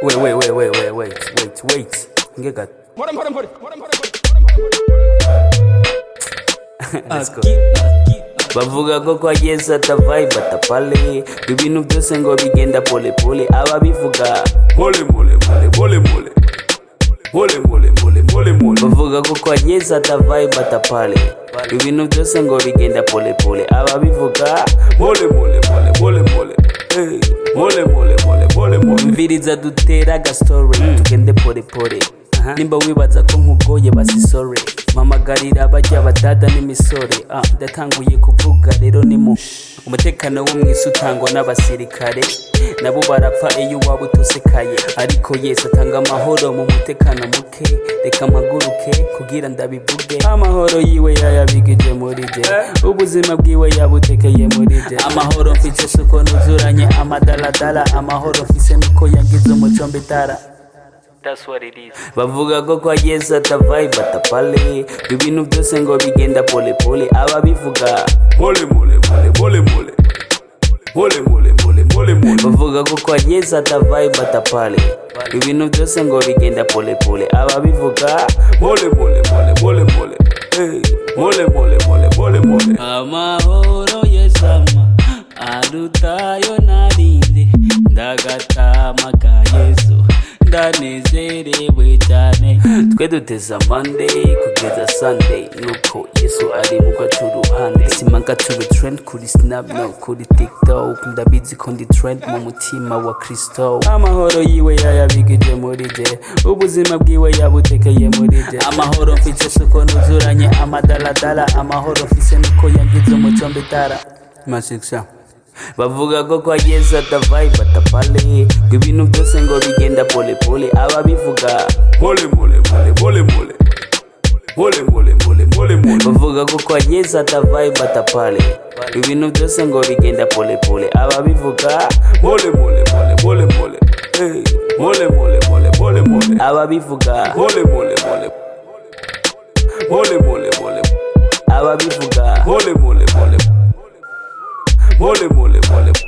wait, wait, wait, wait, wait, wait, wait, wait. Ngeka. Let's go. bavuga ko kwa yesu atavayi batapale ibintu byose ngo bigenda pole pole ababivuga mole mole mole mole mole mole mole mole mole mole bavuga ko kwa yesu atavayi batapale ibintu byose ngo bigenda pole pole ababivuga mole mole mole mole mole Eh, mole mole mole mole mole mviriza dutera agasitore tugende pole pole nimba wibaza ko nkugoye basisore mpamagarira bajya badada n'imisore ah, ndatanguye kuvuga rero ni mu umutekano wo mu isi utangwa n'abasirikare nabo barapfa iyo waba utosekaye ariko yesu atanga amahoro mu mutekano muke reka mpaguruke kugira ndabivuge amahoro yiwe yayabigije muri jye ubuzima bwiwe yabutekeye muri jye amahoro mfite suko nuzuranye amadaladala amahoro mfise nuko yangize umuco mbitara bavuga ko kwa yesu atavayi batapale ibintu byose ngo bigenda pole pole ababivuga mole mole mole mole mole mole mole mole mole mole bavuga ko kwa yesu atavayi batapale ibintu byose ngo bigenda pole pole ababivuga mole mole mole mole mole Eh, mole mole mole mole mole amahoro yesama arutayo narinde ndagatama ka yesu ndanezerewe cyane twe duteze amande kugeza sande nuko yesu ari mu gacu ruhande simagature trend kuri snap no kuri tiktok ndabizi ko ndi trend mu mutima wa kristo amahoro yiwe yayabigije muri jye ubuzima bwiwe yabutekeye muri jye amahoro mfite suko nuzuranye amadaladala amahoro mfise nuko yagize umuco mbitara masikisha bavuga ko kwa yesu atavayi batapale ngo ibintu byose ngo bigenda pole pole ababivuga mole mole mole mole mole mole mole mole mole mole bavuga ko kwa yesu atavayi batapale ibintu byose ngo bigenda pole pole ababivuga mole mole mole mole mole Eh, mole mole mole mole mole ababivuga mole mole mole mole mole mole ababivuga mole mole mole mole mole mole